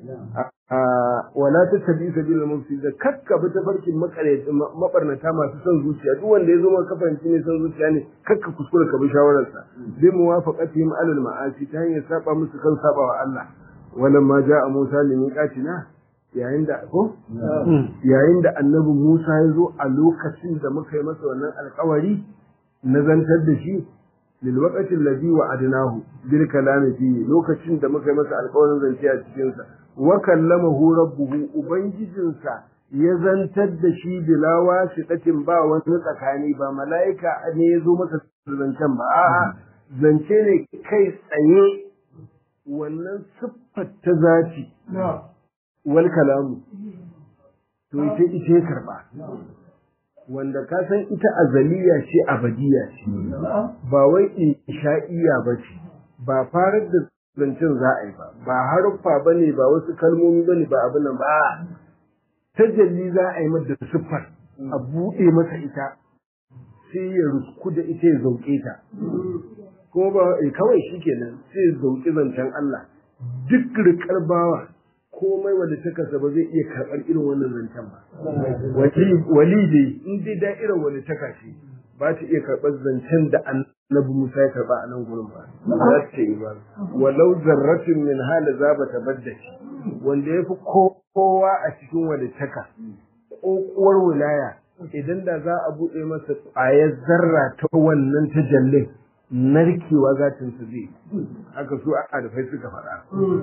wala ta tabi sabila mufsid da kakka bi ta farkin makare mabarnata masu son zuciya duk wanda ya zo maka kafanci ne son zuciya ne kakka kuskura ka bi shawararsa bi muwafaqatihim alal ma'asi ta hanyar saba musu kan saba wa Allah wannan ma ja'a Musa limiqatina yayin da ko yayin da annabi Musa ya zo a lokacin da muka yi masa wannan alƙawari na zantar da shi lil waqti alladhi wa'adnahu bil kalami fi lokacin da muka yi masa alƙawarin zance a cikin sa wa kallamahu rabbuhu ubangijinsa ya zantar da shi bila wasiqatin ba wani tsakani ba mala'ika ne ya zo masa zancen ba a'a zance ne kai tsaye wannan siffar ta zaci wal kalamu to ita ita ya karba wanda ka san ita azaliya ce abadiya ce ba wai insha'iya ba ce ba farar da zancen za a yi ba ba haruffa ba ne ba wasu kalmomi ba ne ba abin nan ba tajalli za a yi mata siffar a buɗe masa ita sai ya rusku da ita ya zauke ta kuma ba kawai shi kenan sai ya zauki zancen Allah duk rikar bawa komai wanda ta kasa ba zai iya karɓar irin wannan zancen ba. Wali dai in dai da'irar wani ta kashe ba ta iya karɓar zancen da annabi Musa ya karɓa a nan gurin ba. Za ta yi ba. Walau zarratin min hala za ba ta badda shi. Wanda ya fi kowa a cikin wani taka. Ƙoƙuwar wilaya idan da za a buɗe masa ƙwayar zarra ta wannan tajallin narkewa zatinsa zai. Haka su a adafai suka faɗa.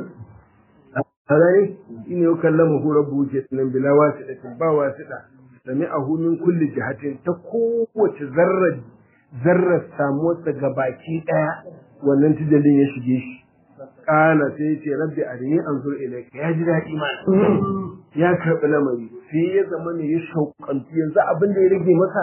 sarai shine yau kallama hu rabbu ke nan bila wasiɗatin ba wasiɗa sami a min kulli jihatin ta kowace zarra zarra samuwarsa ga baki ɗaya wannan tijallin ya shige shi ƙala sai ya ce rabbi arini anzur ilayka ya ji daɗi ma ya karɓi lamari sai ya zama ne ya shauƙantu yanzu abin da ya rage masa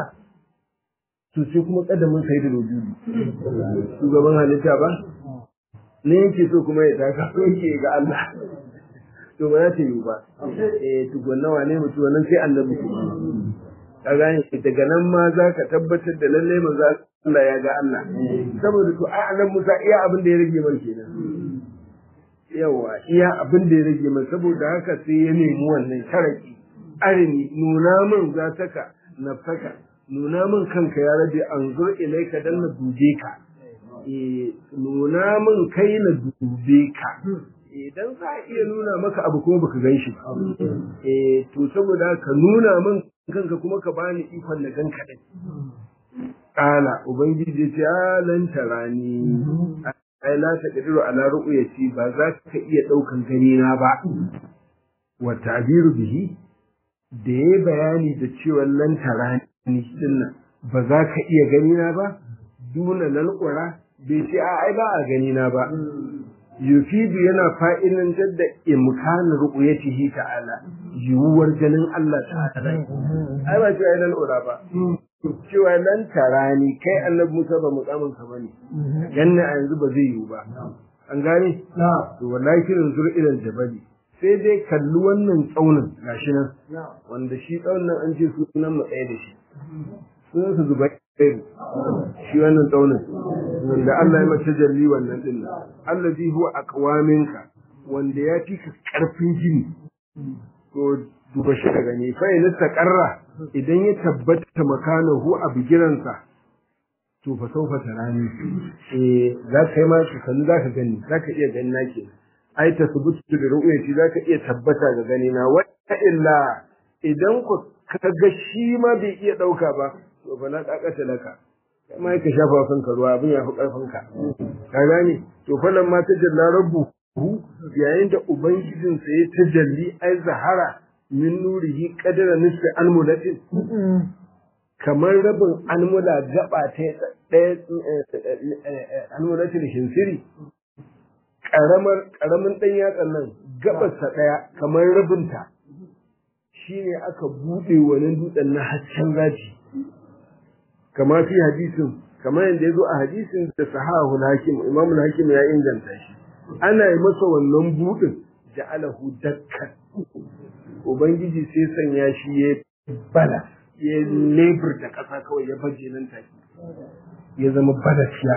to sai kuma ƙadamin sai da rojuli shugaban halitta ba ne yake so kuma ya taka yake ga Allah to ba za ta yi ba eh tukunna wane mutu wannan sai annabi ka gane daga nan ma za ka tabbatar da lallai manzo Allah ya ga Allah saboda to ai annabi Musa iya abin da ya rage man kenan yawa iya abin da ya rage man saboda haka sai ya nemi wannan sharaki arini nuna min za taka nafsaka nuna min kanka ya rabe anzur ilaika dan na dube ka eh nuna min kai na dube ka idan za a iya nuna maka abu kuma baka gan shi ba eh to saboda ka nuna min kanka kuma ka bani ikon na gan kaɗai kala ubangiji ya ce alan tarani ai la ta kadiru ala ru'yati ba za ka iya daukan gani na ba wa ta'biru bihi da ya bayani da cewa lan tarani dinnan ba za ka iya gani na ba duna lalqura bai ce a ai ba a gani na ba yufidu yana fa'ilantar da imkanin ru'uyatihi ta'ala yiwuwar ganin Allah ta'ala ai ba cewa nan ura ba cewa nan tarani kai annabi Musa ba mukamin ka bane ganna a yanzu ba zai yiwu ba an gane to wallahi kirin zur ilal jabali sai dai kalli wannan tsaunin gashi nan wanda shi tsaunin nan an ce sunan mu tsaye da shi sunan su zubai shi wannan tsaunin wanda Allah ya mace jalli wannan din allazi huwa aqwaminka wanda ya fi karfin jini to duba shi daga ne fa in taqarra idan ya tabbata makanahu a bigiransa to fa saufa tarani eh za ka yi ma shi kalli za ka gani za ka iya gani nake ai ta subutu da ru'yati za ka iya tabbata ga gani na wa illa idan ku kaga shi ma bai iya dauka ba to fa na kakata laka kuma yake shafa kanka ruwa abin ya fi karfin ka ka gane to falan ma ta jalla rabbu yayin da ubangijin sa ya tajalli ai zahara min nurihi qadara nisfi almulatin kamar rabin almula gaba ta ɗaya almulatin shinsiri karamar karamin dan yatsan nan gabarsa ɗaya kamar rabinta shine aka bude wani dutsen na hasken zaji kama fi hadisin kamar yadda ya zo a hadisin da sahahu hakim imam hakim ya inganta shi ana yi masa wannan budin ja'alahu dakkan ubangiji sai sanya shi ya bala ya lebur da ƙasa kawai ya baje nan take ya zama balasiya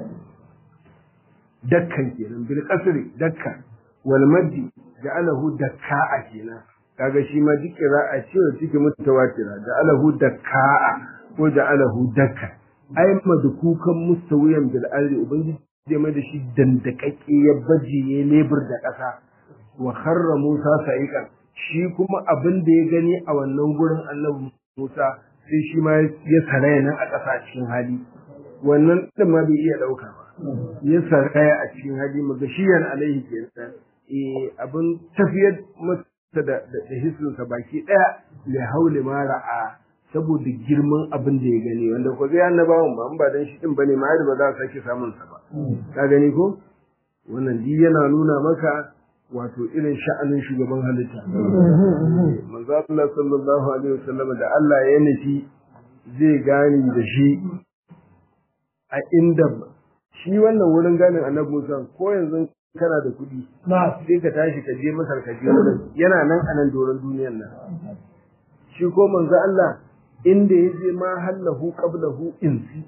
dakkan kenan bil qasri dakkan wal maddi ja'alahu dakka'a kenan kaga shi ma duk qira'a ce wacce take mutawatira ja'alahu dakka'a ko ja'alahu dakka ai madkukan mustawiyan bil ardi ubangiji zai mai da shi dandakakke ya baje ya lebur da ƙasa wa kharra Musa sa'iqan shi kuma abin da ya gani a wannan gurin Annabi Musa sai shi ma ya saraya nan a ƙasa cikin hali wannan din ma bai iya dauka ba ya saraya a cikin hali magashiyan alaihi kenan eh abin tafiyar masa da da hissin sa baki daya li hauli ma ra'a saboda girman abin da ya gani wanda ko zai annabawan ba in ba dan shi din bane ma ba za su sake samun sa ba ka gani ko wannan di yana nuna maka wato irin sha'anin shugaban halitta manzo Allah sallallahu alaihi wasallam da Allah ya nufi zai gani da shi a inda shi wannan wurin ganin annabi Musa ko yanzu kana da kuɗi sai ka tashi ka je Masar ka je wurin yana nan a nan doron duniyar nan shi ko manzo Allah inda ya je ma hallahu qablahu insi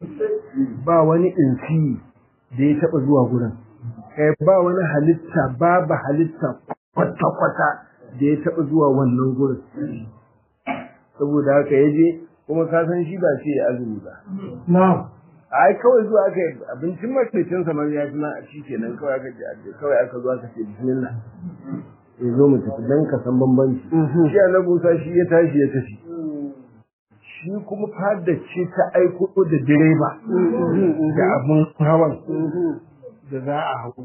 ba wani insi da ya taba zuwa gurin kai ba wani halitta babu halitta kwata-kwata da ya taɓa zuwa wannan gurin saboda haka ya je kuma ka san shi ba ce ya azumi ba ai kawai zuwa aka yi abincin makicin samar ya fi a shi kenan kawai aka ce kawai aka zo aka ce bismillah ya zo mu tafi dan ka san bambanci shi annabi Musa shi ya tashi ya tafi shi kuma fada ce ta aiko da direba da abun hawan da za a hau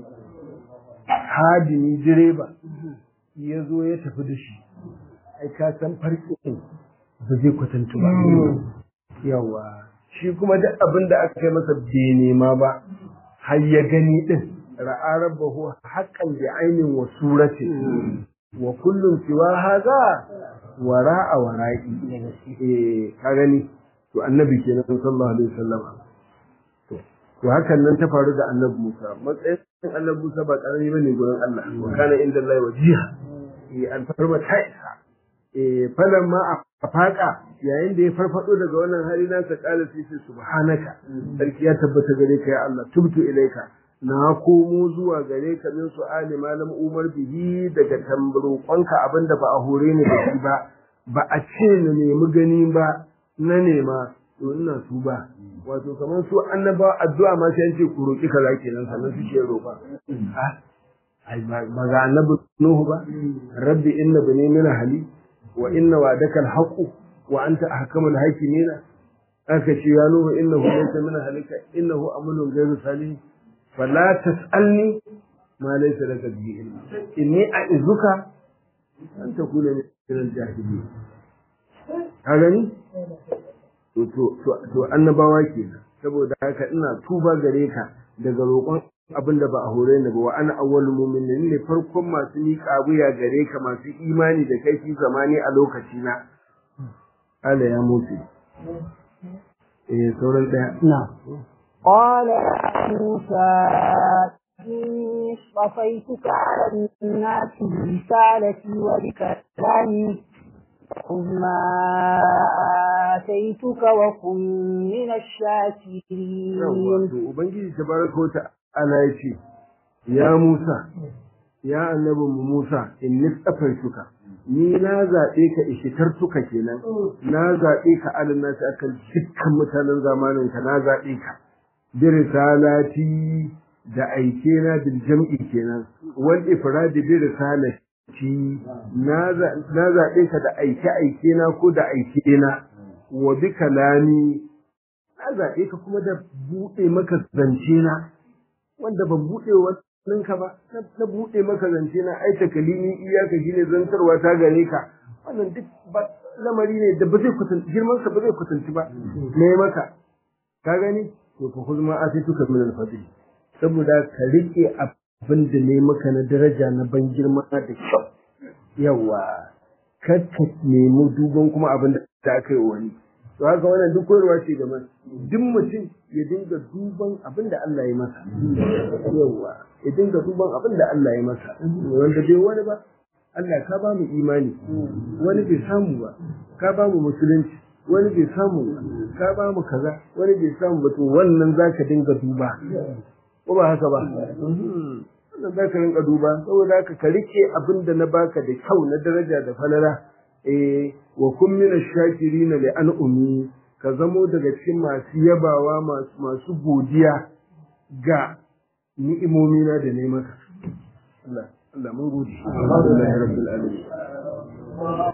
hadini direba ya zo ya tafi da shi ai ka san farkin ba zai kwatantu ba yawa shi kuma duk abin da aka kai masa bai nema ba har ya gani din ra'a rabbahu haqqan bi ainin wa suratin wa kullum siwa haza wara'a wara'i eh ka gani to annabi kenan sallallahu alaihi wasallam to hakan nan ta faru da annabi Musa matsayin annabi Musa ba karami bane gurin Allah wa kana inda Allah wajiha eh alfarma ta isa eh falan ma a faka yayin da ya farfado daga wannan hali na sa kala sai sai subhanaka sarki ya tabbata gare ka ya Allah tubtu ilaika na komo zuwa gare ka min su'ali malam umar bihi daga tambarokonka abinda ba a hore ni da shi ba ba a ce na nemi gani ba na nema to ina su ba wato kamar su annaba addu'a ma sai an ce ku roki kaza kenan sannan suke roƙa ai ba ga annabi nuhu ba rabbi inna bani min hali wa inna wa'daka al-haqq wa anta ahkamul hakimin aka ce ya nuhu innahu laysa min halika innahu amalun ghayru salih fala tas'alni ma laysa laka bihi ilm inni a'izuka an takuna min al-jahilin ka gani to annabawa kenan saboda haka ina tuba gare ka daga roƙon abin da ba a hore ni ba wa ana awwal mu'minin ne farkon masu miƙa wuya gare ka masu imani da kai fi zamani a lokaci na Allah ya mutu eh sauran daya na قال موسى إني اصطفيتك على الناس برسالتي وبكلامي خذ ما آتيتك وكن من الشاكرين Ubangiji tabaraka wa ta'ala ya ce, Ya Musa, ya annabin mu Musa, in nistafaituka, ni na zaɓe ka ishitartuka kenan, na zaɓe ka alin nasu akan dukkan mutanen zamaninka na zaɓe ka, bi risalati da aike na bil jam'i kenan, wal ifradi bi risalati na zaɓe ka da aike-aike na ko da aike na wa bi kalami na zaɓe ka kuma da buɗe maka zance na wanda ban buɗe wannan ka ba na buɗe maka zance na ai takalimi iyaka shine zantarwa ta gare ka wannan duk ba lamari ne da ba zai kusanci girman sa ba zai kusanci ba me maka ka gani to fa kuzma atituka min al-fadl saboda ka rike abin da ne maka na daraja na ban girma da kyau yawa kakka nemi duban kuma abin da aka yi wani to haka wannan duk koyarwa ce ga duk mutum ya dinga duban abin da Allah ya masa yawa ya dinga duban abin da Allah ya masa wanda bai wani ba Allah ka ba mu imani wani bai samu ba ka ba mu musulunci wani bai samu ba ka ba mu kaza wani bai samu ba to wannan zaka dinga duba ko ba haka ba wannan zaka rinka duba saboda haka ka rike abin da na baka da kyau na daraja da falala eh wa kun min ash-shakirin li an'umi ka zamo daga cikin masu yabawa masu masu godiya ga ni'imomina da ne maka Allah Allah mun gode alhamdulillah rabbil alamin